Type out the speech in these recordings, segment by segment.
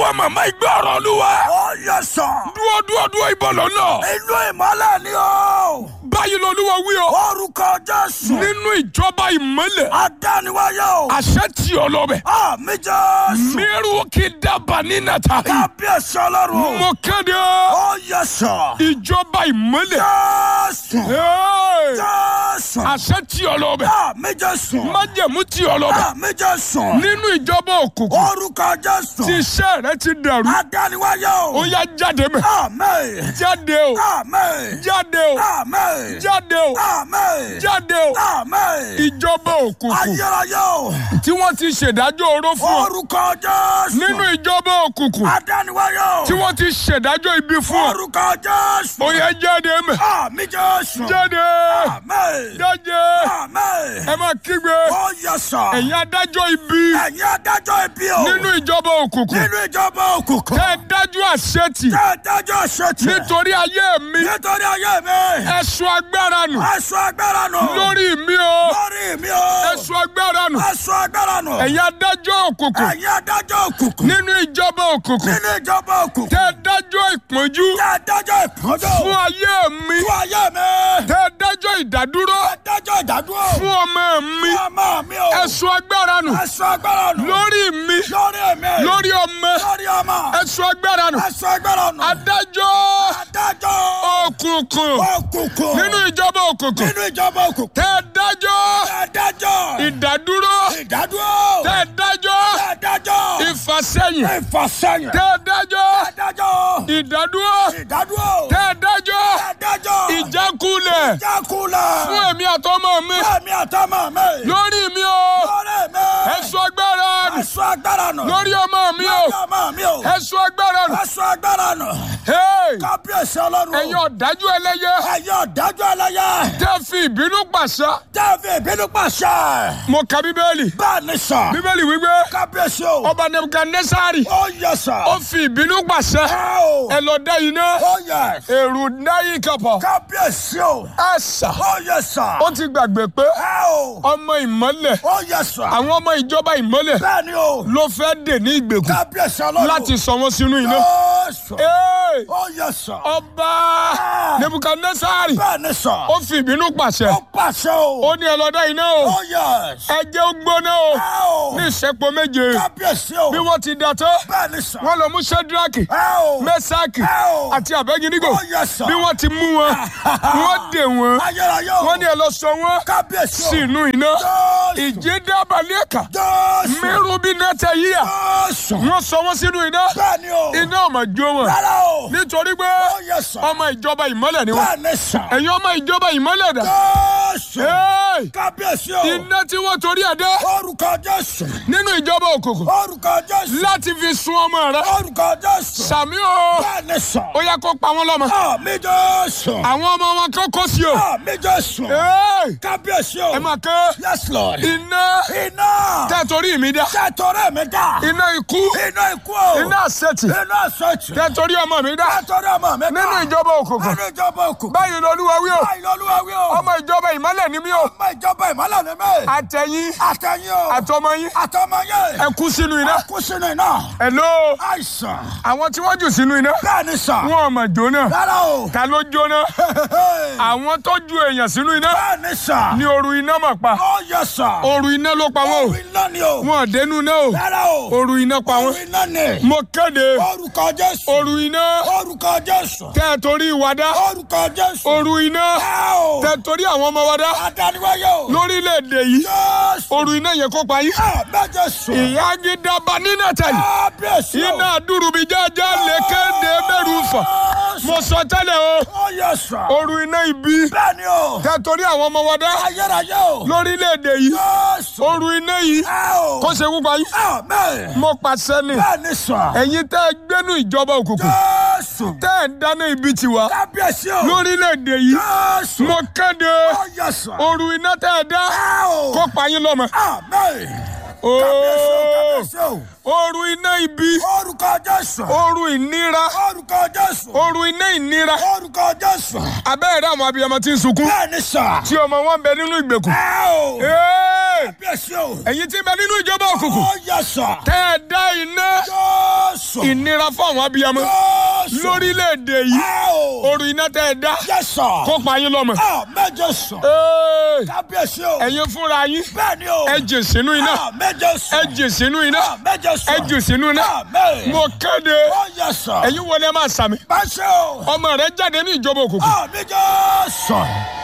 ìwọ màmá ìgbé ọ̀rọ̀ olúwa. ó yẹ sọ. dúró dúró dúró ìbọn lọ́nà. inú ìmọ́lẹ̀ ni o. báyìí lolúwa wí o. orúkọ jésù. nínú ìjọba ìmọ́lẹ̀. adániwáyé o. àṣẹ tí ọ lọ bẹ. àmì jésù. mẹ́rù kí dábàá ní nàta. kábíyèsí ọlọ́run. mo kéde ó yẹ sọ. ìjọba ìmọ́lẹ̀. jésù. Hey! jésù. àṣẹ tí ọ lọ bẹ. àmì jésù. májẹ̀mú tí ọ lọ bẹ. àmì jésù. nínú ìjọba òkùnkùn orúkọ jésù. tí iṣẹ́ rẹ ti dàrú. adániwáyé o. ó yá jáde mẹ́. àmì. jáde o. àmì. jáde o. àmì. jáde o. àmì. jáde o. àmì. ìjọba òkùnkùn ayérayé o. tí wọ́n ti ṣèdájọ́ oró fún ọ. orúkọ jésù. nínú ìjọba òkùnkùn adániwáyé o. tí wọ́n ti ṣèdájọ́ ibi fún ọ. orúkọ jésù. ó yá jáde mẹ́. àmì jésù. jáde. àmì. jáde. àmì. ẹ máa kígbe. ó yẹ sọ. ẹ̀yin adájọ́ ibi ẹ̀yin adájọ́ ibi o. nínú ìjọba òkùnkùn. nínú ìjọba òkùnkùn. tẹ́ ẹ dájú àṣetì tẹ́ ẹ dájọ́ ṣètì. nítorí ayé mi. nítorí ayé mi. ẹ̀sùn agbára nù ẹ̀sùn agbára nù. lórí mi o. lórí mi o. ẹ̀sùn agbára nù. ẹ̀sùn agbára nù. ẹ̀yin adájọ́ òkùnkùn ẹ̀yin adájọ́ òkùnkùn. nínú ìjọba òkùnkùn. nínú ìjọba òkùnkùn. tẹ́ ẹ dájọ́ ìpọ́njú tẹ́ ẹ dájọ́ ìpọ́njọ́. fún ayé mi. fún ayé mi. tẹ́ ẹ dájọ́ ìdádúró tẹ́ ẹ dájọ́ ìdádúró. fún ọmọ mi. ọmọ mi o. ẹ̀sùn agbára nù ẹ̀sùn agbára nù. lórí mi lórí mi. lórí ọmọ lórí ọmọ. ẹ̀sùn agbára nù. ẹ̀sùn agbára nù. adájọ́ adájọ́ òkùnkùn òkùnkùn. nínú ìjọba òkùnkùn. nínú ìjọba òkùnkùn. tẹ́ ẹ dájọ́ adájọ́ ìdádúró. ìdádúró. tẹ́ ẹ dájọ́ adájọ́ ìfàsẹ́yìn. ìfàsẹ́yìn. tẹ́ ẹ dájọ́ adájọ́ ìdádúró. ìdádúró. tẹ́ ẹ dájọ́ adájọ́ ìjákulẹ̀ jákulẹ̀. fún èmi àtọmọ mi Fẹ́mi àtọmọ mi. lórí mi o lórí mi. ẹ̀sùn agbára nù ẹ̀sùn agbára nù. lórí ọmọ mi o lórí ọmọ mi o. ẹ̀sùn agbára nù. ẹ̀sùn agbára nù. Hey! kábíyèsí ọlọ́run. ẹ̀yin ọ̀dájú ẹlẹ́yẹ ẹ̀yin ọ̀dájú ẹlẹ́yẹ. tẹ́ fi ìbínú pàṣẹ. tẹ́ẹ̀fì ìbínú pàṣẹ. mo ka bíbélì bẹ́ẹ̀ ni sọ. bíbélì wípé kábíyèsí o. ọba nebukadnesari ó yẹ sọ. ó fi ìbínú pàṣẹ ẹ o. ẹ lọ dá iná ó yẹ. èrò náyì kapọ kábíyèsí o. ẹ sà ó yẹ sọ. ó ti gbàgbé pé ẹ o. ọmọ ìmọ́lẹ̀ ó yẹ sọ. àwọn ọmọ ìjọba ìmọ́lẹ̀ bẹ́ẹ̀ ni o. ló fẹ́ dè ní ìgbèkùn kábíyèsí ọlọ́run. láti sọ wọn sínú iná. ó sọ. Hey! ó yẹ sọ. ọba nebukadnesari bẹ́ẹ̀ ni sọ. ó fi ìbínú pàṣẹ ó pàṣẹ o. ó ní ẹ lọ dá iná o ó yẹ. ẹ jẹ́ ó gbóná o ẹ o. ní ìṣẹ́pọ̀ méje kábíyèsí o. bí wọ́n ti dà tó bẹ́ẹ̀ ni sọ. wọ́n lọ mú sẹ́dúrákì ẹ o. mẹ́sàkì ẹ o. àti àbẹ́gínígò ó yẹ sọ. bí wọ́n ti mú wọn wọ́n dè wọ́n ayérayé o. wọ́n ní ẹ lọ sọ wọ́n kábíyèsí o. sínú iná Jésù. ìjì dábàlẹ̀ ẹ̀ka Jésù. mẹ́rù bí nẹ́tẹ̀ yíyà Jésù. wọ́n sọ wọ́n sínú iná bẹ́ẹ̀ ni o. iná ọmọ jó wọn rárá o. nítorí pé ó yẹ sọ. ọmọ ìjọba ìmọ́lẹ̀ ni wọ́n bẹ́ẹ̀ ni sọ. ẹ̀yin ọmọ ìjọba ìmọ́lẹ̀ dà Jésù. Hey! kábíyèsí o. iná tí wọ́n torí ẹ̀ dé orúkọ Jésù. nínú ìjọba òkùnkùn orúkọ Jésù. láti fi sun ọmọ rẹ orúkọ Jésù. sàmí o bẹ́ẹ̀ ni sọ. ó yẹ kó pa wọn lọ́mọ àmì Jésù. àwọn ọmọ wọn kó kó sí o àmì Jésù. Hey! kábíyèsí o. ẹ máa ké yes lord. iná iná. tẹ́ torí mi dá tẹ́tọ̀rẹ́ mi dá. iná ikú iná ikú o. iná àṣetì iná sọ̀tì. tẹ́ torí ọmọ mi dá tẹ́tọ̀rẹ́ ọmọ mi dá. nínú ìjọba òkùnkùn nínú ìjọba òkùnkùn. báyìí lolúwa wí o báyìí lọ́lúwa wí o. ọmọ ìjọba ìmọ́lẹ̀ ni mí o ọmọ ìjọba ìmọ̀lẹ̀ ni mí. àtẹ̀yìn àtẹ̀yìn o. àtọmọ yín àtọmọ yẹn. ẹ kú sínú iná kú sínú iná. hello àìsàn. àwọn tí wọ́n jù sínú iná bẹ́ẹ̀ ni sàn. wọn ò mọ̀ jóná rárá o. ta ló jóná àwọn tó ju èèyàn sínú iná bẹ́ẹ̀ ni sàn. ní òru iná mà pa ó yẹ sàn. òru iná ló pa wọn orí iná ni o. o wọn ò dénú iná o rárá o. òru iná pa wọn orí iná ni. mo kéde orúkọ Jésù. òru iná orúkọ Jésù. tẹ́ ẹ torí wa dá orúkọ Jésù. òru iná ẹ o. tẹ́ ẹ torí àwọn ọmọ wa dá adániwáyé o. lórílẹ̀‐èdè yìí Jésù. òru iná yẹn kó pa yín àmì Jésù. ìyá gidaba nínú ẹ̀tẹ̀ yìí kábíyèsí o. iná dùrùbí jájá lè kéde bẹ́rù fà mo sọ tẹ́lẹ̀ o ó yẹ sàn. òru iná ibi bẹ́ẹ̀ ni o. tẹ́ ẹ torí àwọn ọmọ wa dá ayérayé o. lórílẹ̀‐èdè yìí Jésù. òru iná yìí ẹ o. kó ṣe wúpa yín àmì. mo pàṣẹ ni bẹ́ẹ̀ ni sàn. ẹ̀yin tẹ́ ẹ gbénú ìjọba òkùnkùn Jésù. tẹ́ ẹ dáná ibi tiwa kábíyèsí o. lórílẹ̀‐èdè yìí Jésù. mo kéde ó yẹ sàn. òru iná tẹ́ ẹ dá ẹ o. kó pa yín lọ́mọ. àmì. Ooo, kábíyèsí o. òru iná ibi orúkọ Jésù. òru ìnira orúkọ Jésù. òru iná ìnira orúkọ Jésù. abẹ́rẹ́ àwọn abiyamọ tí ń sunkún bẹ́ẹ̀ ni sàn. tí ọmọ wọn bẹ nínú ìgbèkùn. ẹ o. Ee, kábíyèsí o. ẹ̀yin tí ń bẹ nínú ìjọba òkùnkùn ó yẹ sàn. tẹ́ ẹ dá iná Jésù. ìnira fún àwọn abiyamọ Jésù. lórílẹ̀‐èdè yìí Ẹ o. oru iná tẹ́ ẹ dá Yes, sir. kó pa yín lọ́mọ. Àmín Jésù. Ee, Kábíyèsí o. ẹ̀yin fúnra yín Bẹ́ẹ̀ ni o. ẹ jè sínú iná Àmín Jésù. ẹ jè sínú iná Àmín Jésù. ẹ jè sínú iná Àmín. mo kéde Ó yẹ sọ. ẹ̀yin wọlé máa sàmì Bá ṣe o. ọmọ rẹ jáde ní ìjọba òkùnkùn. Àmín Jésù.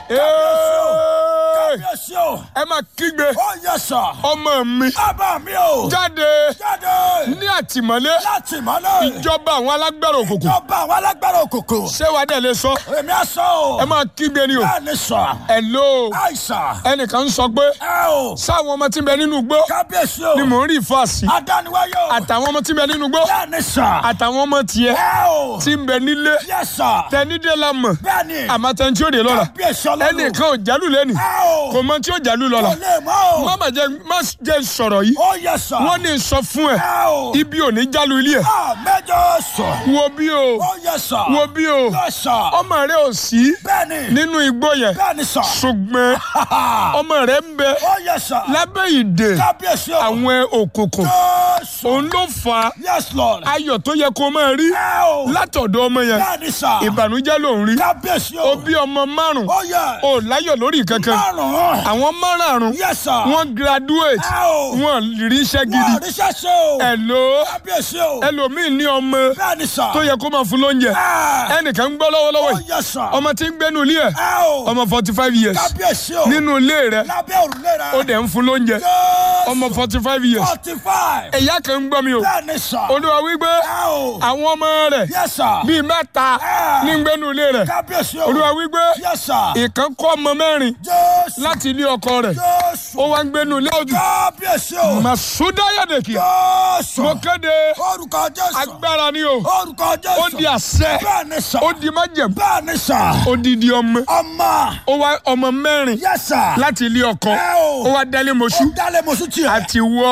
Ee, Kábíyèsí o. ẹ máa kígbe Ó yẹ sọ. ọmọ mi Bàbá mi o. jáde Jáde. ní àtìmọ́lé Láti mọ́lẹ̀. ìjọba àwọn alágbára òkùnkùn Ìjọba àwọn alágbára òkùnkùn. ṣé wàá dẹ̀ lè sọ Èmi á sọ o. ẹ máa kígbe ni o Bẹ́ẹ̀ ni sọ. hello Àìsàn. ẹnìkan ń sọ pé Ẹ o. sáwọn ọmọ tí ń bẹ nínú igbó Kábíyèsí o. ni mò ń rí fàásì Adániwáyé o. àtàwọn ọmọ tí ń bẹ nínú igbó Bẹ́ẹ̀ ni sọ. àtàwọn ọmọ tiẹ̀ Ẹ o. tí ń bẹ nílé Yẹ sọ. tẹnidé la mọ̀ Bẹ́ẹ̀ ni. àmọ́ tẹni tí ó dé lọ́la Kábíyèsí ọlọ́run. ẹnìkan ò jálù lẹ́nì Ẹ o. kò mọ tí ó jálù lọ́la Kò lè mọ́ o. má má jẹ má jẹ sọ̀rọ̀ yìí Ó yẹ sọ. wọ́n ní sọ fún ẹ Ẹ o. ibi ò ní jálù ilé ẹ Àmẹ́jọ sọ. wo bí o Ó yẹ sọ. wo bí o Yẹ sọ. ọmọ rẹ ò sí Bẹ́ẹ̀ ni. nínú igbó yẹn Bẹ́ẹ̀ ni sọ. ṣùgbọ́n ọmọ rẹ ń bẹ Ó yẹ sọ. lábẹ́ ìdè Kábíyèsí o. àwọn òkùnkùn Jésù. òun ló fa Yes Lord. ayọ̀ tó yẹ kó máa rí Ẹ o. látọ̀dọ̀ ọmọ yẹn Bẹ́ẹ̀ ni sọ. ìbànújẹ́ ló ń rí Kábíyèsí ó o. bí ọmọ márùn Ó yẹ. ó láyọ̀ lórí kankan Márùn-ún. àwọn márùn Yes sir. wọ́n graduate Ẹ o. wọ́n rí iṣẹ́ gidi Wọ́n ríṣẹ́ ṣe o. ẹ̀lò Kábíyèsí o. ẹlòmíì ní ọmọ Bẹ́ẹ̀ ni sọ. tó yẹ kó máa fún lóúnjẹ Ẹ. ẹnìkan ń gbọ́ lọ́wọ́lọ́wọ́ Ó yìí yẹ sọ. ọmọ tí ń gbénu ilé ẹ̀ Ẹ o. ọmọ forty five years Kábíyèsí o. nínú ilé rẹ̀ Lábẹ́ òrùlé rẹ̀. ó dẹ̀ ń fún lóúnjẹ Jésù. ọmọ forty five years Forty five. ẹ̀yà kan ń gbọ́ mi o Bẹ́ẹ̀ ni sọ. olúwa wípé Ẹ o. àwọn ọmọ rẹ̀ Yes sir. bíi mẹ́ta Ẹ. ní ń gbénu ilé rẹ̀ Kábíyèsí o. olúwa wípé Yes sir. ìkan kọ́ ọmọ mẹ́rin Jésù. láti ilé ọkọ rẹ̀ Jésù. ó wá ń gbénu ilé ọdún Kábíyèsí o. màsúdáyàdèkì Jésù. mo kéde Orúkọ Jésù. agbára ni o Orúkọ Jésù. ó di àṣẹ Bẹ́ẹ̀ ni sọ. ó di májẹ̀mú Bẹ́ẹ̀ ni sọ. ó di di ọmọ Ọmọ. ó wá ọmọ mẹ́rin Yes sir. láti ilé ọkọ Ẹ o. ó wá dálé mọ́ṣú Dálé mo sún tiẹ̀. àti wọ́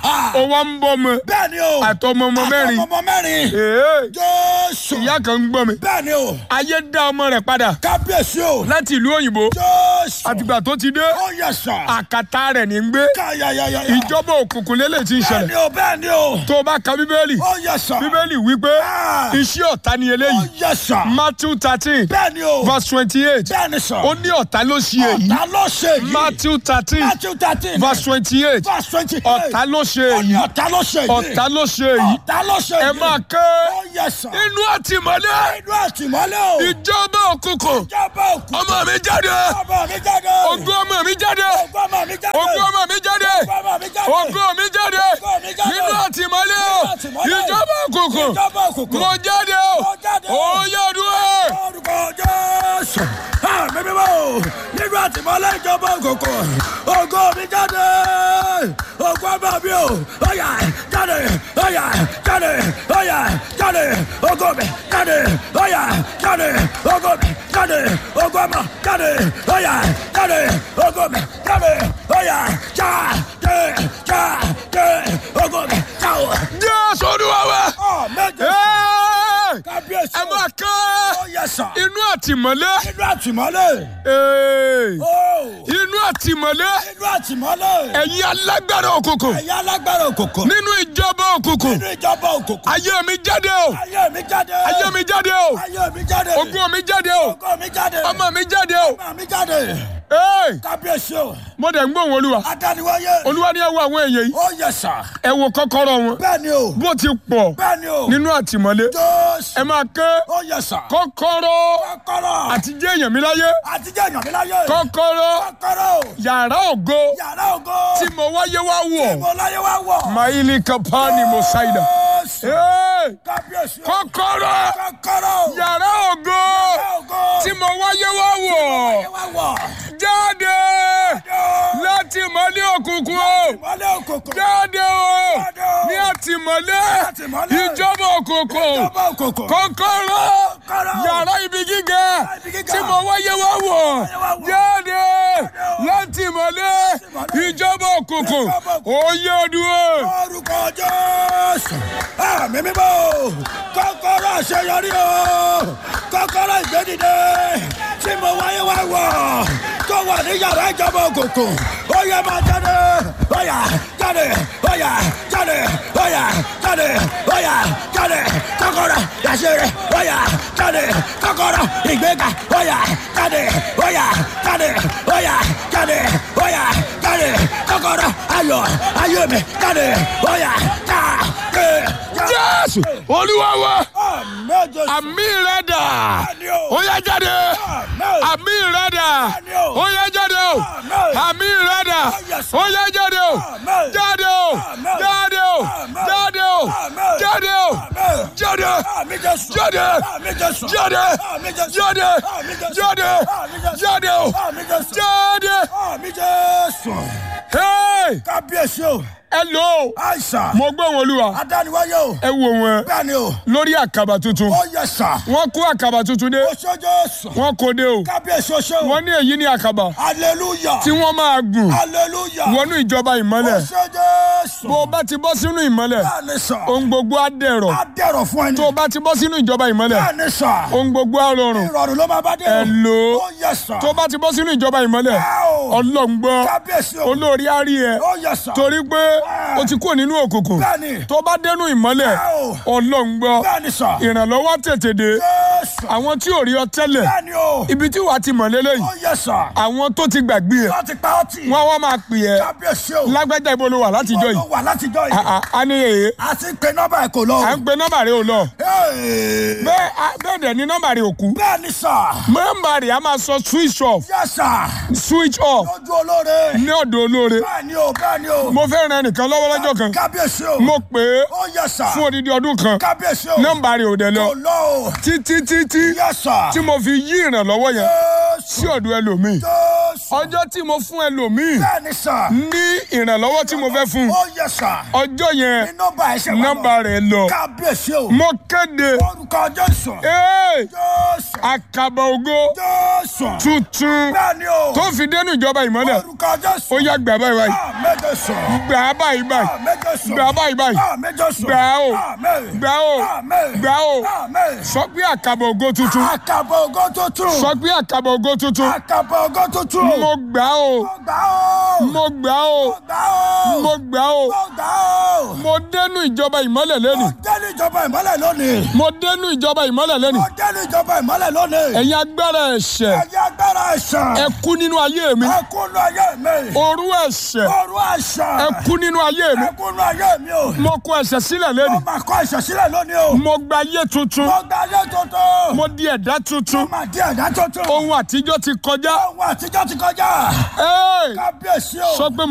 ó wá ń bọ́ ọmọ Bẹ́ẹ̀ ni o. àtọmọ ọmọ mẹ́rin Àtọmọ mẹ́rin. Èé, Jésù. ìyá kan ń gbọ́ mi Bẹ́ẹ̀ ni o. ayé dá ọmọ rẹ̀ padà Kábíyèsí o. láti ìlú òyìnbó Jésù. àtìgbà tó ti dé Ó yẹ sọ. àkàtà rẹ̀ ní ń gbé Káyayayaya. ìjọba òkùnkùn lélẹ̀ tí ń Bẹ́ẹ̀ ṣẹlẹ̀ ni o. Bẹ́ẹ̀ ni o. tó o bá ka bíbélì Ó yẹ sọ. bíbélì wípé Ah. iṣẹ́ ọ̀tá ni Ó eléyìí yẹ sọ. matthew thirteen Bẹ́ẹ̀ ni o. verse twenty-eight Bẹ́ẹ̀ ni sọ. ó ní ọ̀tá ló ṣe èyí Ọ̀tá ló ṣe yìí. matthew thirteen Matthew thirteen. verse twenty-eight verse twenty eight. ọ̀tá ló ṣe Ó ní èyí ọ̀tá ló ṣe yìí. ọ̀tá ló ṣe èyí Ọ̀tá ló ṣe ẹ yìí. máa ké Ó yẹ sọ. inú àtìmọ́lé Inú àtìmọ́lé o. ìjọba òkùnkùn Ìjọba òkú. ọmọ mi jáde Ọmọ mi jáde. ogún ọmọ mi jáde Ogún ọmọ mi jáde. ogún ọmọ mi jáde Ogún ọmọ mi jáde. ogún mi jáde Ogún mi jáde. nínú àtìmọ́lé àtìmọ́lé. ìjọba òkùnkùn Ìjọba òkùnkùn. mo jáde o Mo jáde o. ó yẹ dúró. Orúkọ Jésù. Àmì mímọ́ o. Nínú àtìmọ́lé ìjọba òkùnkùn. Ògo mi jáde. Ògo ọmọ mi o. Ọ̀yà jáde. Ọ̀yà jáde. Ọ̀yà jáde. Ògo mi jáde. Ọ̀yà jáde. Ògo mi jáde. Ògo ọmọ jáde. Ọ̀yà jáde. Ògo mi jáde. Ọ̀yà jáde. Jáde. Ògo mi jáde. jésù olúwa wa. Ọ̀ méje. Ẹ́ẹ̀! Kábíyèsí. ẹ máa ká Ó yẹ sàn. inú àtìmọ́lé Nínú àtìmọ́lé. Ẹ́ẹ̀! Ó. inú àtìmọ́lé Nínú àtìmọ́lé. ẹ̀yin alágbára òkùnkùn Ẹ̀yà alágbára òkùnkùn. nínú ìjọba òkùnkùn Nínú ìjọba òkùnkùn. ayé mi jáde o Ayé mi jáde. ayé mi jáde o Ayé mi jáde. ogún mi jáde o Ògo mi jáde. ọmọ mi jáde o Ọmọ mi jáde. Ẹ́ẹ̀! Kábíyèsí o. mo dẹ̀ ń gbóhùn olúwa Adániwáyé. olúwa ní ẹ wo àwọn èèyàn yìí Ó yẹ sàn. ẹ wo kọ́kọ́rọ́ wọn Bẹ́ẹ̀ ni o. bó ti pọ̀ Bẹ́ẹ̀ ni o. nínú àtìmọ́lé Jésù. ẹ máa ké Ó yẹ sàn. kọ́kọ́rọ́ Kọ́kọ́rọ́. àti jẹ́ èèyàn mi láyé Àtijọ́ èèyàn mi láyé. kọ́kọ́rọ́ Kọ́kọ́rọ́. yàrá ògo Yàrá ògo. tí mo wáyé wá wọ̀ Mo láyé wá wọ̀. maili kapani mosaida Jésù. Ẹ́ẹ̀! Kábíyèsí o. kọ́kọ́rọ́ Kọ́kọ́rọ́. yàrá ògo Yàrá ògo. tí mo wáyé wá wọ̀ Láyé wá wọ̀. jáde láti mọ́lé òkùnkùn o Ìmọ́lẹ̀ òkùnkùn. jáde o Jáde o. ní àtìmọ́lé Àtìmọ́lé. ìjọba òkùnkùn Ìjọba òkùnkùn. kọ́kọ́rọ́ Kọ́kọ́rọ́. yàrá ibi gíga ibi gíga. tí mo wáyé wá wọ̀ Wáyé wá wọ̀. jáde o. láti mọ́lé Àtìmọ́lé. ìjọba òkùnkùn Ìjọba òkùnkùn. òye dúró. Orúkọ Jésù. Àmì mímọ́ o. Kọ́kọ́rọ́ àṣeyọrí o. Kọ́kọ́rọ́ ìgbédìde. Tí mo wáyé wá wọ̀. Tó wà ní yàrá ìjọba òkùnkùn. Ó yẹ máa jáde. Ó yá jáde. Ó yá jáde. Ó yá jáde. Ó yá ìgbéga ọ̀yà jáde ọ̀yà jáde ọ̀yà jáde ọ̀yà jáde kọ́kọ́rọ́ ayọ̀ ayọ̀ mi jáde ọ̀yà jáde. jésù olúwa wa Àmín Jésù. àmì rẹ dà ó yá jáde Àmín. àmì rẹ dà ó yá jáde o àmì rẹ dà ó yá jáde o jáde o jáde o jáde o jáde o jáde Àmín Jésù. jáde Àmín Jésù. jáde Àmín Jésù. jáde Àmín Jésù. jáde Àmín Jésù. jáde o Àmín Jésù. jáde Àmín Jésù. hey Kábíyèsí o. hello Àìsàn. mo gbọ́ wọn olúwa Adániwáyé o. ẹ wo wọn Bẹ́ẹ̀ni o. lórí àkàbà tuntun Ó yẹ sà. wọ́n kó àkàbà tuntun dé Oṣó Jésù. wọ́n kó dé o Kábíyèsí oṣó. wọ́n ní èyí ní àkàbà Hallelujah. tí wọ́n máa gùn Hallelujah. wọnú ìjọba ìmọ́lẹ̀ Oṣó Jésù. bó o bá ti bọ́ sínú ìmọ́lẹ̀ Bẹ́ẹ̀ni sà. ohun gbogbo á dẹ̀rọ̀ Á dẹ̀rọ̀ fún ẹni. tó o bá ti bọ́ sínú ìjọba ìmọ́lẹ̀ Bẹ́ẹ̀ni sà. ohun gbogbo á rọrùn Ìrọ̀rùn ló máa bá dé o. Hello. Ó yẹ sà. tó o bá ti bọ́ sínú ìjọba ìmọ́lẹ̀ Wow. ọlọ́run gbọ́ Kábíyèsí o. olórí á rí ẹ Ó yẹ sà. torí pé o ti kúrò nínú òkùnkùn Bẹ́ẹ̀ni. tó o bá dénú ìmọ́lẹ̀ Wow. ọlọ́run gbọ́ Bẹ́ẹ̀ni sà. ìrànlọ́wọ́ tètè dé Jésù. àwọn tí ò rí ọ tẹ́lẹ̀ Bẹ́ẹ̀ni o. ibi tí wàá ti mọ̀ lélẹ́yìí Ó yẹ sà. àwọn tó ti gbàgbé ẹ Láti pa ọtí. wọ́n wá máa pè ẹ́ Kábíyèsí o. lágbájá ibo ló wà látijọ́ yìí Ó wà látijọ́ Ah, yìí. ah, a ní èyí A ti pe nọ́mbà ẹ̀ kò lọ. à ń pe nọ́mbà rẹ ò lọ Hey. bẹ́ẹ̀ a- bẹ́ẹ̀ dẹ̀ ni nọ́mbà rẹ ò kú Bẹ́ẹ̀ni sà. nọ́mbà rẹ a máa sọ switch off Yẹ sà. switch off Lójú olóore. ní ọ̀dọ̀ olóore Bẹ́ẹ̀ni o. Bẹ́ẹ̀ni o. mo fẹ́ ran ẹnìkan lọ́wọ́ lọ́jọ́ kan Kábíyèsí o. mo pè é Ó yẹ sà. fún odidi ọdún kan Kábíyèsí o. nọ́mbà rẹ ò dẹ̀ lọ Kò lọ o. títí títí Yẹ sà. tí mo fi yí ìrànlọ́wọ́ yẹn sí Jésù. ọ̀dọ̀ ẹlòmíì Jésù. ọjọ́ tí mo fún ẹlòmíì Bẹ́ẹ̀ni sà. ní ìrànlọ́wọ́ tí mo fẹ́ fún Ó yẹ sà. ọjọ́ yẹn Ní nọ́mbà ẹ̀ ṣe wà lọ. nọ́mbà rẹ lọ Kábíyèsí o. mo kéde Orúkọ Jésù. ee Jésù. àkàbà ògo Jésù. tuntun Bẹ́ẹ̀ni o. tó fi dénú ìjọba ìmọ́lẹ̀ Orúkọ Jésù. ó yá gbà báyìí báyìí Àmín Jésù. gbà á báyìí báyìí Àmín Jésù. gbà á báyìí báyìí Àmín Jésù. gbà á o Àmín. gbà á o Àmín. gbà á o Àmín. sọ pé àkàbà ògo tuntun Àkàbọ̀ ògo tuntun. sọ pé àkàbà ògo tuntun Àkàbọ̀ ògo tuntun. mo gbà á o Mo gbà ó. mo gbà á o Mo gbà ó. mo gbà á o Mo gbà ó. mo dénú ìjọba ìmọ́lẹ̀ lẹ́nu Mo dé ní ìjọba ìmọ́lẹ̀ lónìí. mo dénú ìjọba ìmọ́lẹ̀ lẹ́nu Mo dé ní ìjọba ìmọ́lẹ̀ lónìí. ẹ̀yin agbára ẹ̀ṣẹ̀ Ẹ̀yin agbára ẹ̀ṣẹ̀. ẹ kú nínú ayé mi Ẹ kúnú ayé mi. òru ẹ̀ṣẹ̀ Òru ẹ̀ṣẹ̀. ẹ kú nínú ayé mi Ẹ kúnú ayé mi o. mo kọ ẹ̀ṣẹ̀ sílẹ̀ lẹ́nu Mo máa kọ́ ẹ̀ṣẹ̀ sílẹ̀ lónìí o. mo gba ayé tuntun Mo gba ayé tuntun. mo di ẹ̀dá tuntun Mo máa di ẹ̀dá tuntun. ohun àtijọ́ ti kọjá Ohun àtijọ́ ti kọjá. Ẹ́ẹ̀! Kábíyèsí o. sọ pé